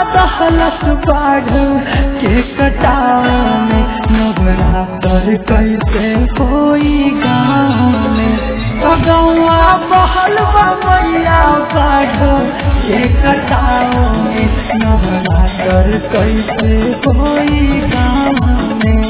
दहलत बाढ़ के कटाव में नवरात्र कैसे कोई गाँव में गौआ बहल मैया बाढ़ के कटाव में नवरात्र कैसे कोई गाँव में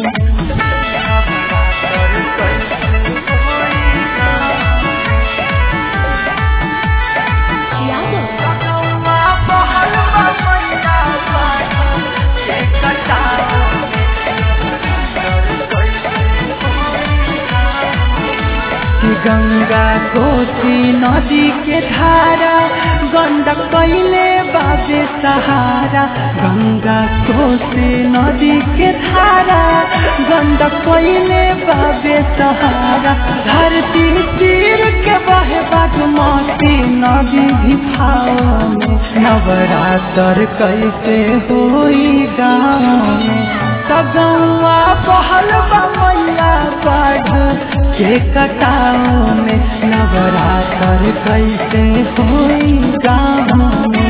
गंगा कोसी नदी के धारा गंडक कैले बाबे सहारा गंगा कोसी नदी के धारा गंडक कैले बाबे सहारा धरती तीर के बहे बागमती नदी भी भाव में नवरात्र कैसे होई गाँव में सगौआ बहल मैया बाढ़ के कटाव में नवरात्र कैसे होई गाँव में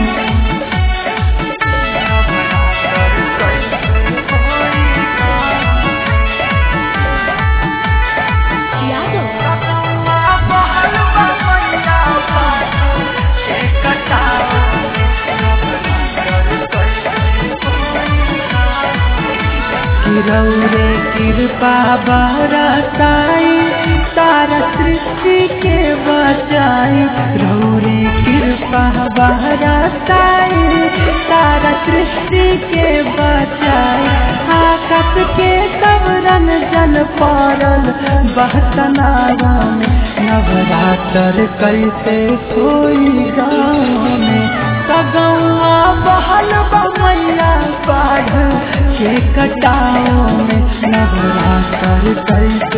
रौरे कृपा बरसाई तारा सृष्टि के बचाई रौरे कृपा बरसाई तारा सृष्टि के बचाई आकाश के तवरन जल पड़ल बहतनावा में नवरात्र कैसे कोई गाँव में सगौआ बहल मैया बाढ़ के कटाव में नवरात्र कैसे